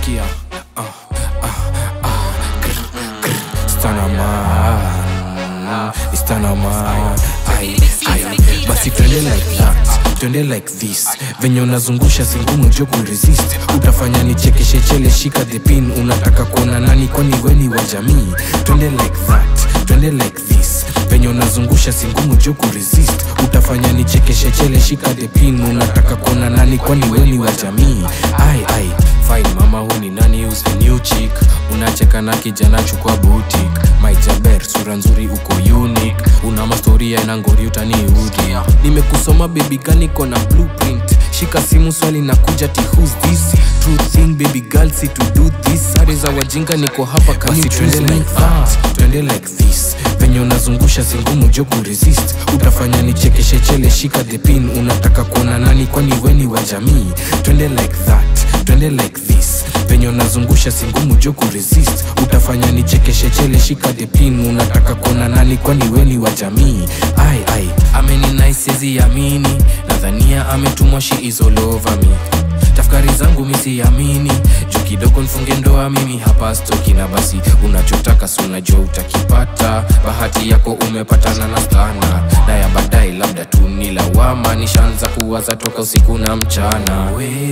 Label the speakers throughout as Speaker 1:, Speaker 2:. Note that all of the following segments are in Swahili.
Speaker 1: sikia uh, uh, uh, grr, grr, stanaman istanaman ai ai basi twende like that twende like this venye unazungusha singumu jo kuresist utafanya nichekeshe chele shika the pin unataka kuona nani kwani weni wa jamii twende like that twende like this venye unazungusha singumu jo kuresist utafanya nichekeshe chele shika the pin unataka kuona nani kwani weni wa jamii ai ai fine mama huu ni nani who's the new chick unacheka na kijana chukua butik maijaber sura nzuri uko unique una mastoria na ngori utaniudhi nimekusoma baby gani kona blueprint shika simu swali na kuja ti who's this true thing baby girl si to do this sare za wajinga niko hapa kasi twende like that twende like this venye unazungusha singumu jo kuresist utafanya nichekeshe chele shika the pin unataka kuona nani kwani weni wa jamii twende like that twende like this venye unazungusha singumu jo kuresist utafanya nichekeshe chele shika the pin unataka kuona nani kwani weni wa jamii ai ai ameni naisezi amini nadhania ametumwa shi is all over me tafakari zangu misiamini juu kidogo nfunge ndoa mimi hapa stoki na basi unachotaka si unajua utakipata bahati yako umepatana na stana na ya baadaye labda tu ni lawama nishaanza kuwaza toka usiku na mchana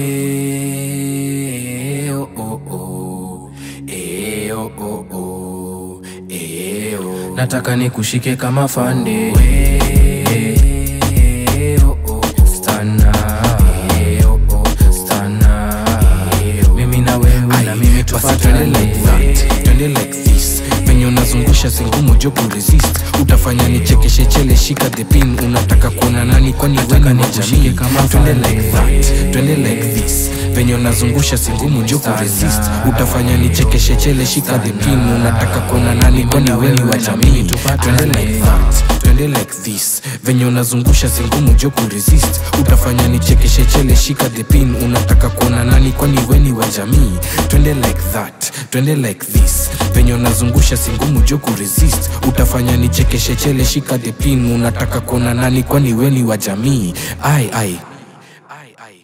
Speaker 1: we, oh, oh, oh. E, oh, oh, oh. E, oh. nataka nikushike kama fande we, oh, oh, oh. Stana. E, oh, oh. Stana. E, oh. mimi na wewe na mimi tufatane like that twende like this venye unazungusha singumu jo kuresist utafanya nichekeshe chele shika the pin unataka kuona nani kwani weni ni jamii twende like that twende like this venye unazungusha singumu jo kuresist utafanya nichekeshe chele shika the pin unataka kuona nani kwani weni wa jamii twende like that twende like this venye unazungusha singumu jo kuresist utafanya nichekeshe chele shika the pin unataka kuona nani kwani weni wa jamii twende like that twende like this venye unazungusha singumu jo kuresist utafanya nichekeshe chele shika the pin unataka kuona nani kwani weni wa jamii ai ai